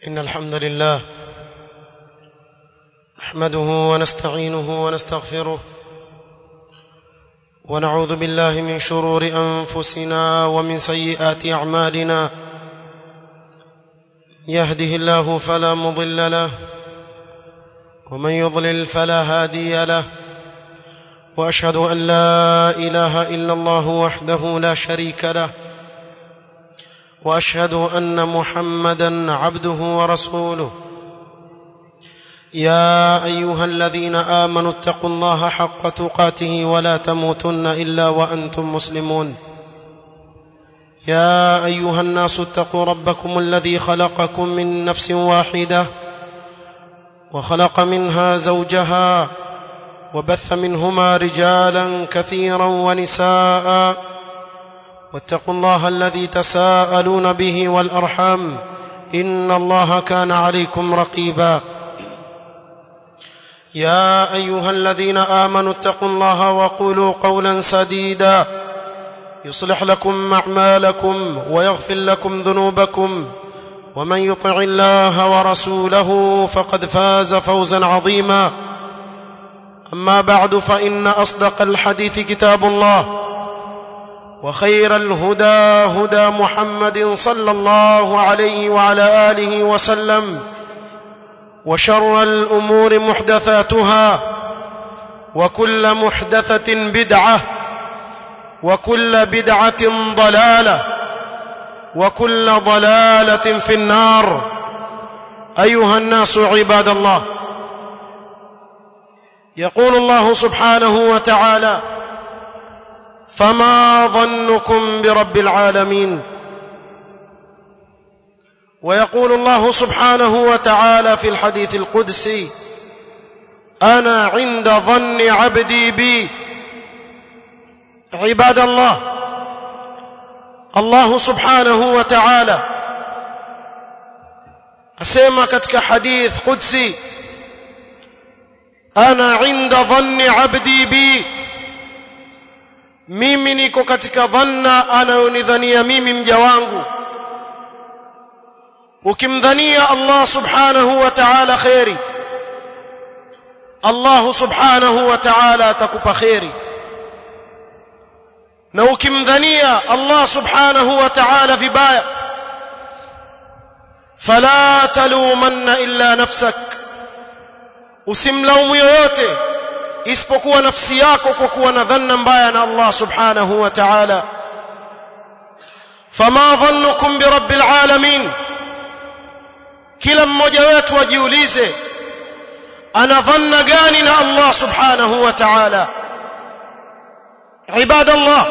إن الحمد لله نحمده ونستعينه ونستغفره ونعوذ بالله من شرور أنفسنا ومن سيئات أعمالنا يهده الله فلا مضل له ومن يضلل فلا هادي له واشهد ان لا اله الا الله وحده لا شريك له واشهد ان محمدا عبده ورسوله يا ايها الذين امنوا اتقوا الله حق تقاته ولا تموتن الا وانتم مسلمون يا ايها الناس اتقوا ربكم الذي خلقكم من نفس واحده وخلق منها زوجها وبث منهما رجالا كثيرا ونساء واتقوا الله الذي تساءلون به والارحام ان الله كان عليكم رقيبا يا ايها الذين امنوا اتقوا الله وقولوا قولا سديدا يصلح لكم اعمالكم ويغفر لكم ذنوبكم ومن يطع الله ورسوله فقد فاز فوزا عظيما اما بعد فان اصدق الحديث كتاب الله وخير الهدى هدى محمد صلى الله عليه وعلى اله وسلم وشر الامور محدثاتها وكل محدثه بدعه وكل بدعه ضلاله وكل ضلاله في النار ايها الناس عباد الله يقول الله سبحانه وتعالى فما ظنكم برب العالمين ويقول الله سبحانه وتعالى في الحديث القدسي انا عند ظن عبدي بي عباد الله الله subhanahu wa ta'ala asema katika hadith qudsi ana inda dhanni abdi bi mimi niko katika dhanna anayonidhania mimi mja wangu ukimdhania Allah subhanahu wa ta'ala khairi Allah subhanahu wa ta'ala atakupa khairi na ukimdhania Allah subhanahu wa ta'ala vibaya fala talumanna illa nafsak usimlaumu yoyote isipokuwa nafsi yako kwa kuwa na dhanna mbaya na Allah subhanahu wa ta'ala fama dhannukum bi rabbil alamin kila mmoja wetu ajiulize ana dhanna gani na Allah subhanahu wa ta'ala عباد الله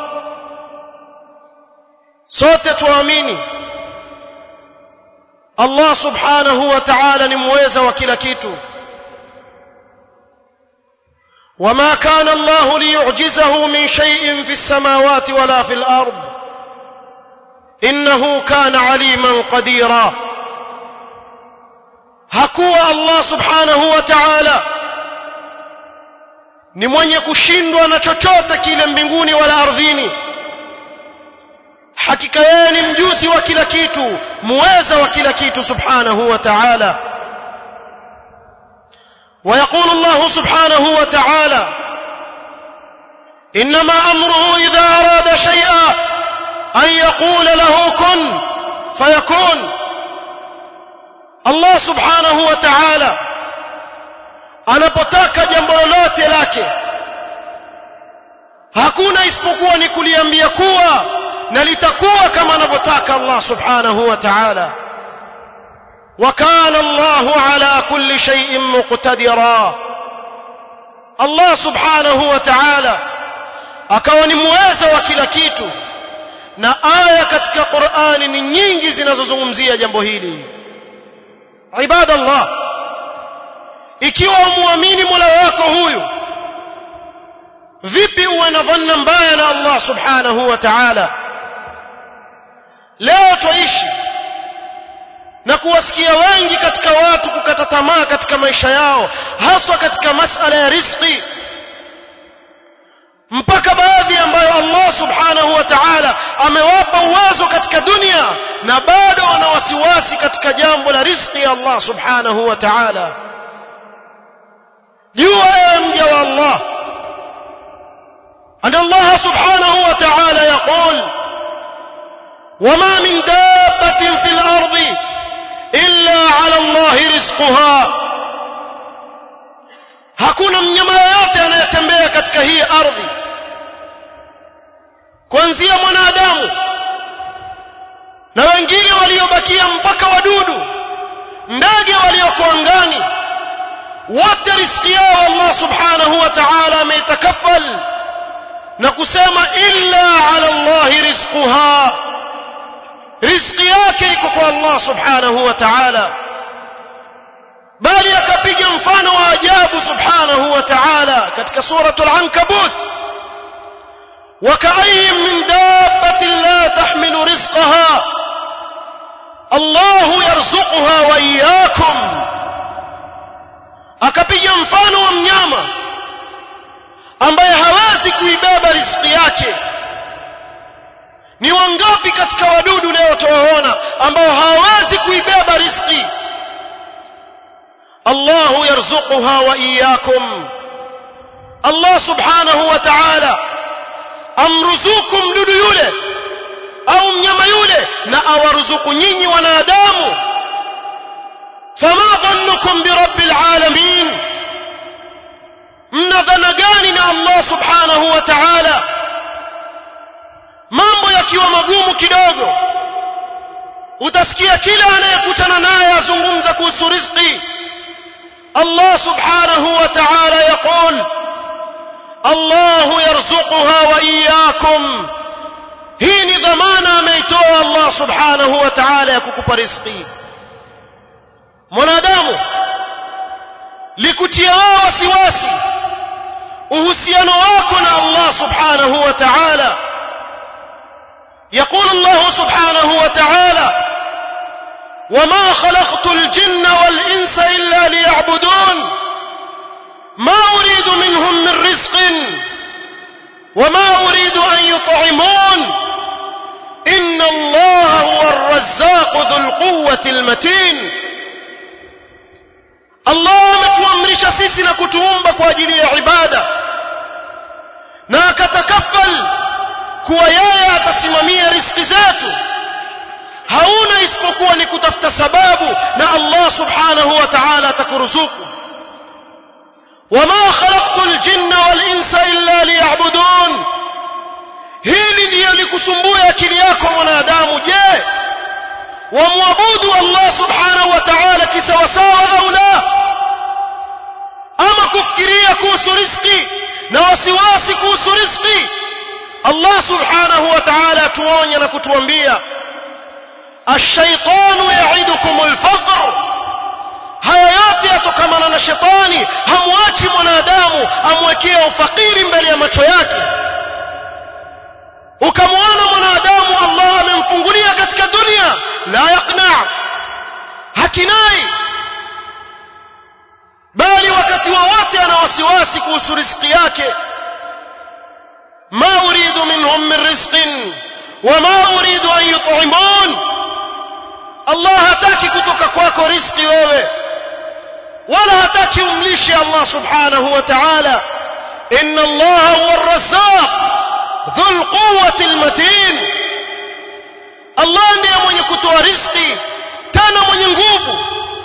sote tuamini Allah subhanahu wa ta'ala ni muweza wa kila kitu وما كان الله ليعجزه من شيء في السماوات ولا في الارض انه كان عليما قديرا hakuwa Allah subhanahu wa ta'ala ni mwenye kushindwa na chochote kile mbinguni wala ardhini hakika yeye ni mjuzi wa kila kitu muweza wa kila kitu subhanahu wa ta'ala ويقول الله سبحانه وتعالى انما امره اذا اراد شيئا ان يقول له كن فيكون الله سبحانه وتعالى anapotaka jambo lolote lake hakuna isipokuwa ni kuliambia kuwa na litakuwa kama anavyotaka Allah subhanahu wa ta'ala وكان الله على كل شيء مقتدرا الله سبحانه وتعالى akawa ni muweza wa kila kitu na aya katika Qur'ani ni nyingi zinazozungumzia jambo hili ibadallah ikiwa umuamini Mola wako huyu vipi uwe na dhanna mbaya na Allah subhanahu wa ta'ala leo tuishi na kuwasikia wengi katika watu kukata tamaa katika maisha yao haswa katika masala ya riziki mpaka baadhi ambayo Allah subhanahu wa ta'ala amewapa uwezo katika dunia na bado wana wasiwasi katika jambo la riziki ya Allah subhanahu wa ta'ala jua ewe mja wa Allah أن الله سبحانه وتعالى يقول وما من دابة في الأرض إلا على الله رزقها hakuna mnyama yoyote anayetembea katika hii ardhi kuanzia mwanadamu na wengine waliobakia mpaka wadudu ndege walioko angani wote riski yao Allah subhanahu wa ta'ala ameitakafal na kusema illa ala Allah rizquha riziki yake iko kwa Allah subhanahu wa ta'ala bali akapiga mfano wa ajabu subhanahu wa ta'ala katika suratul ankabut وكأي من دابة لا تحمل رزقها الله يرزقها وإياكم akapiga mfano wa mnyama ambaye hawezi kuibeba riziki yake ni wangapi katika wadudu leo tuwaona ambao hawawezi kuibeba riziki Allahu yarzuquha wa iyyakum Allah subhanahu wa ta'ala amruzuku mdudu yule au mnyama yule na awaruzuku nyinyi wanadamu fama dhannukum birabbil alamin mna dhana gani na Allah subhanahu wa ta'ala mambo yakiwa magumu kidogo utasikia kila anayekutana naye azungumza kuhusu riziki Allah subhanahu wa ta'ala yaqul الله يرزقها وإياكم hii ni dhamana ameitoa Allah subhanahu wa ta'ala ya kukupa riziki mwanadamu likutia wasiwasi uhusiano wako na Allah subhanahu wa ta'ala يقول الله سبحانه وتعالى وما خلقت الجن والإنس إلا ليعبدون ما أريد منهم من رزق وما أريد أن يطعمون إن الله هو الرزاق ذو القوة المتين الله ametuamrisha sisi na kutuumba kwa ajili ya ibada na akatakafal kuwa yeye atasimamia riziki zetu hauna isipokuwa ni kutafuta sababu na Allah subhanahu wa ta'ala atakuruzuku وما خلقت الجن والانس الا ليعبدون hili ndiyo likusumbua akili yako mwanadamu je wamwabudu Allah subhanahu wa ta'ala kisawasawa au la ama kufikiria kuhusu riziki na wasiwasi kuhusu riziki Allah subhanahu wa ta'ala tuonya na kutuambia ash-shaytanu ya'idukum al-faqr haya yote yatokamana na shetani hamwachi mwanadamu amwekea ufakiri mbele ya macho yake ukamwona mwanadamu Allah amemfungulia katika dunia la yaqna hakinai bali wakati wowote ana wasiwasi kuhusu riziki yake ma uridu minhum min rizqin wama uridu an yut'imun Allah hataki kutoka kwako riziki wewe wala hataki umlishe Allah subhanahu wa ta'ala inna Allah huwa ar-razzaq dhul quwwati al-matin Allah ndiye mwenye kutoa riziki tena mwenye nguvu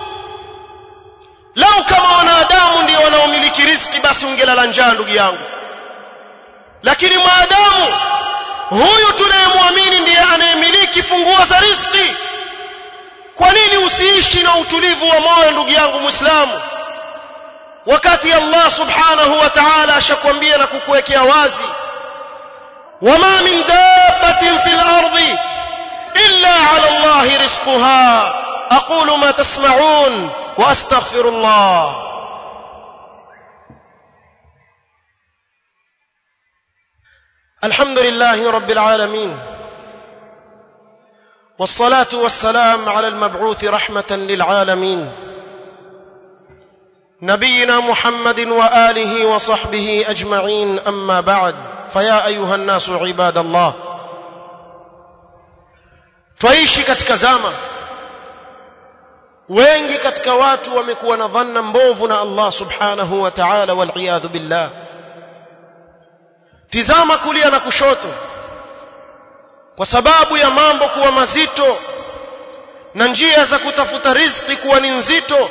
lau kama wanadamu ndio wanaomiliki riziki basi ungelala njaa ndugu yangu lakini maadamu huyu tunayemwamini ndiye anayemiliki funguo za riziki kwa nini usiishi na utulivu wa moyo ndugu yangu muislamu wakati Allah subhanahu wa ta'ala ashakwambia na kukuwekea wazi wama min dabbatin fil ardi illa ala Allah rizquha aqulu ma tasma'un wa astaghfirullah الحمد لله رب العالمين والصلاه والسلام على المبعوث رحمه للعالمين نبينا محمد واله وصحبه اجمعين اما بعد فيا ايها الناس عباد الله twaishi katika zama wengi katika watu wamekuwa na dhanna mbovu na Allah subhanahu wa ta'ala wal billah tizama kulia na kushoto kwa sababu ya mambo kuwa mazito na njia za kutafuta riziki kuwa ni nzito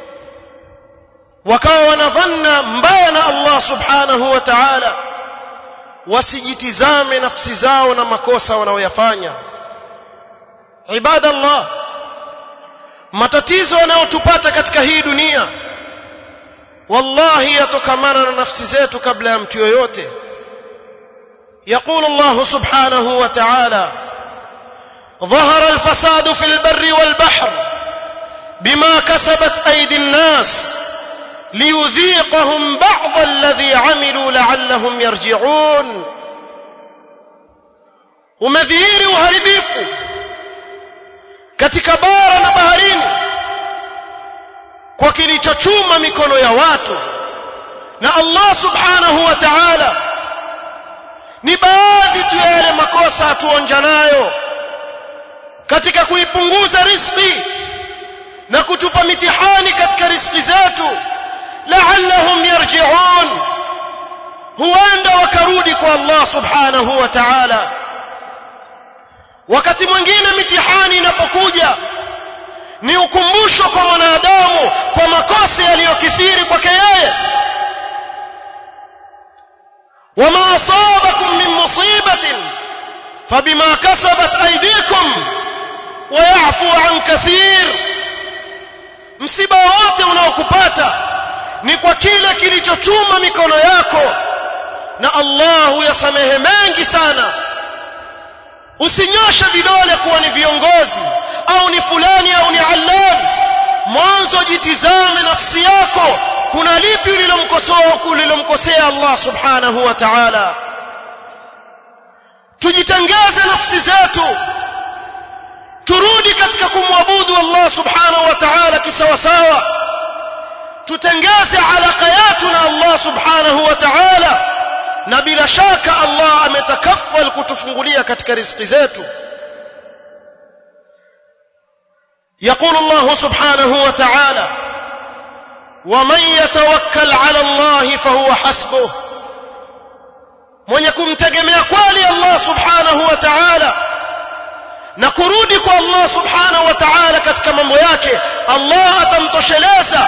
wakawa wanadhanna mbaya na Allah subhanahu wa ta'ala wasijitizame nafsi zao na makosa wanaoyafanya ibadallah matatizo yanayotupata katika hii dunia wallahi yatokamana na nafsi zetu kabla ya mtu yoyote يقول الله سبحانه وتعالى ظهر الفساد في البر والبحر بما كسبت ايدي الناس ليذيقهم بعض الذي عملوا لعلهم يرجعون umedhihiri uharibifu katika bara na baharini kwa kilichochuma mikono ya watu na Allah subhanahu wa ta'ala ni baadhi tu ya yale makosa hatuonja nayo katika kuipunguza riziki na kutupa mitihani katika riziki zetu la'allahum yarji'un huenda wakarudi kwa Allah subhanahu wa ta'ala wakati mwingine mitihani inapokuja ni ukumbusho kwa mwanadamu kwa makosa yaliyokithiri kwake yeye وما أصابكم من مصيبة فبما كسبت أيديكم ويعفو عن كثير msiba wote unaokupata ni kwa kile kilichochuma mikono yako na Allah huyasamehe mengi sana usinyoshe vidole kuwa ni viongozi au ni fulani au ni allani mwanzo jitizame nafsi yako kuna lipi ulilomkosoa ulilomkosea Allah subhanahu wa ta'ala tujitengeze nafsi zetu turudi katika kumwabudu Allah subhanahu wa ta'ala kisawasawa tutengeze alaka yetu na Allah subhanahu wa ta'ala na bila shaka Allah ametakaffal kutufungulia katika riziki zetu يقول الله سبحانه وتعالى ومن يتوكل على الله فهو حسبه mwenye kumtegemea kweli Allah subhanahu wa ta'ala na kurudi kwa Allah subhanahu wa ta'ala katika mambo yake Allah atamtosheleza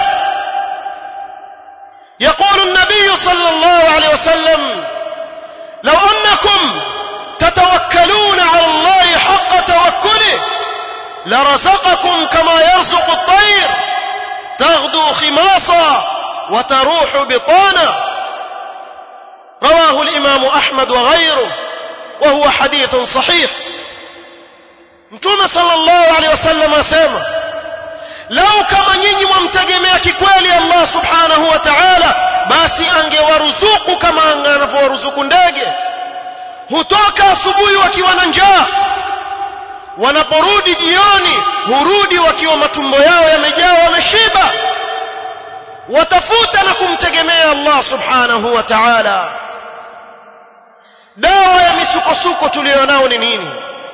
يقول النبي صلى الله عليه وسلم لو أنكم تتوكلون على الله حق توكله لرزقكم كما يرزق الطير تغدو خماصا وتروح بطانا رواه الإمام أحمد وغيره وهو حديث صحيح mtume sallallahu alaihi wasallam asema lau kama nyinyi mwamtegemea kikweli Allah subhanahu wa ta'ala basi angewaruzuku kama anavyowaruzuku ndege hutoka asubuhi wakiwa na njaa wanaporudi jioni hurudi wakiwa matumbo yao yamejaa wameshiba watafuta na kumtegemea Allah subhanahu wa ta'ala dawa ya misukosuko tuliyonao ni nini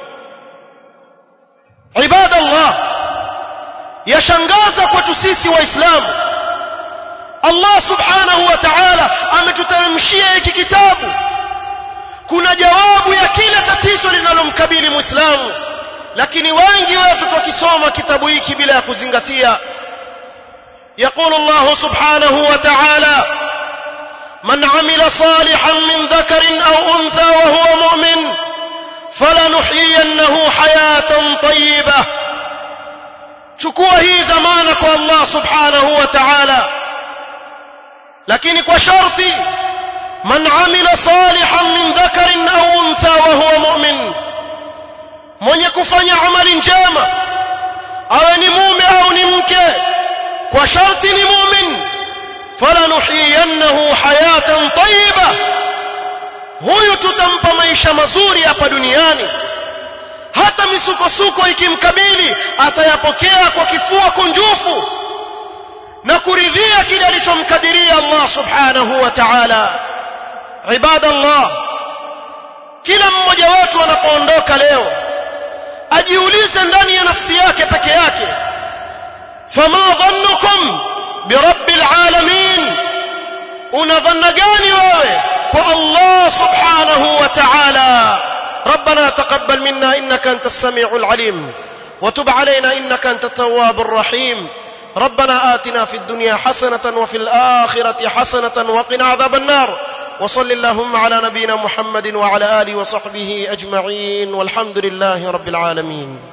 ibada Allah yashangaza kwetu sisi waislamu Allah subhanahu wa ta'ala ametuteremshia hiki kitabu kuna jawabu ya kila tatizo linalomkabili muislamu lakini wengi wetu tukisoma kitabu hiki bila ya kuzingatia يقول الله سبحانه وتعالى من عمل صالحا من ذكر أو أنثى وهو مؤمن فلنحيينه حياة طيبة chukua hii dhamana kwa Allah subhanahu wa ta'ala lakini kwa sharti man amila salihan min dhakarin au untha wa huwa mu'min mwenye kufanya amali njema awe ni mume au ni mke kwa sharti ni mu'min falanuhiyannahu hayatan tayyiba huyu tutampa maisha mazuri hapa duniani hata misukosuko ikimkabili atayapokea kwa kifua kunjufu na kuridhia kile alichomkadiria Allah subhanahu wa ta'ala ibadallah kila mmoja wetu anapoondoka leo ajiulize ndani ya nafsi yake peke yake fama dhannukum birabbil alamin una dhanna gani wewe kwa Allah subhanahu wa ta'ala ربنا تقبل منا انك انت السميع العليم وتب علينا انك انت التواب الرحيم ربنا آتنا في الدنيا حسنة وفي الآخرة حسنة وقنا عذاب النار وصل اللهم على نبينا محمد وعلى آله وصحبه أجمعين والحمد لله رب العالمين